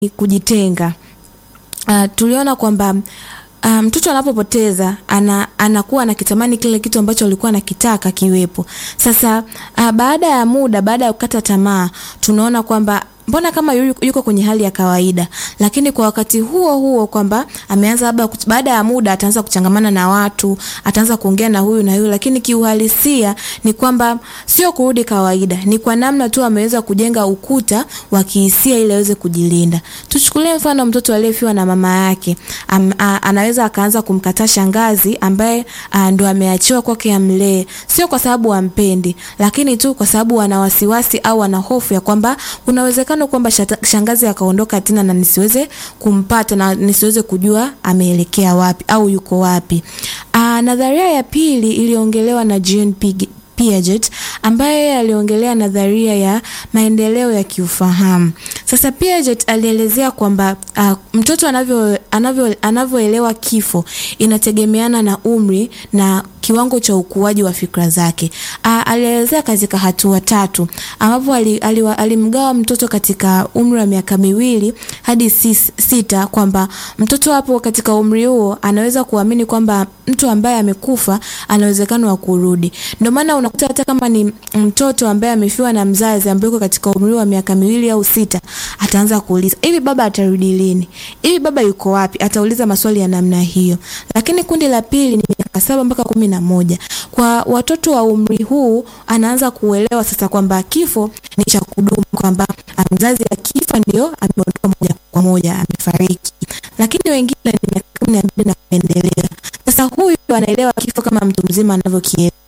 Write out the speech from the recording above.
kujitenga. Uh, tuliona kwamba mtoto um, anapopoteza ana, anakuwa anakitamani kile kitu ambacho alikuwa anakitaka kiwepo. Sasa uh, baada ya muda, baada ya kukata tamaa, tunaona kwamba mbona kama yuko kwenye hali ya kawaida, lakini kwa wakati huo huo kwamba ameanza labda baada ya muda ataanza kuchangamana na watu, ataanza kuongea na huyu na huyu, lakini kiuhalisia ni kwamba sio kurudi kawaida, ni kwa namna tu ameweza kujenga ukuta wa kihisia ili aweze kujilinda. Tuchukulie mfano mtoto aliyefiwa na mama yake, am, a, anaweza akaanza kumkataa shangazi ambaye ndo ameachiwa kwake amlee, sio kwa sababu ampendi, lakini tu kwa sababu ana wasiwasi au ana hofu ya kwamba unawezekana kwamba shangazi akaondoka tena na nisiweze kumpata na nisiweze kujua ameelekea wapi au yuko wapi. Aa, nadharia ya pili iliongelewa na Jean Piaget ambaye aliongelea nadharia ya maendeleo ya kiufahamu. Sasa Piaget alielezea kwamba uh, mtoto anavyo anavyo anavyoelewa kifo inategemeana na umri na kiwango cha ukuaji wa fikra zake. Uh, alielezea katika hatua tatu ambapo alimgawa ali, ali mtoto katika umri wa miaka miwili hadi sis, sita kwamba mtoto hapo katika umri huo anaweza kuamini kwamba mtu ambaye amekufa ana uwezekano wa kurudi. Ndio maana unakuta hata kama ni mtoto ambaye amefiwa na mzazi ambaye yuko katika umri wa miaka miwili au sita, ataanza kuuliza hivi, baba atarudi lini? Hivi baba yuko wapi? Atauliza maswali ya namna hiyo. Lakini kundi la pili ni miaka saba mpaka kumi na moja. Kwa watoto wa umri huu anaanza kuelewa sasa kwamba kifo ni cha kudumu, kwamba mzazi akifa ndio ameondoka moja kwa moja, amefariki. Lakini wengine ni miaka kumi na mbili na kuendelea. Sasa huyu anaelewa kifo kama mtu mzima anavyokielewa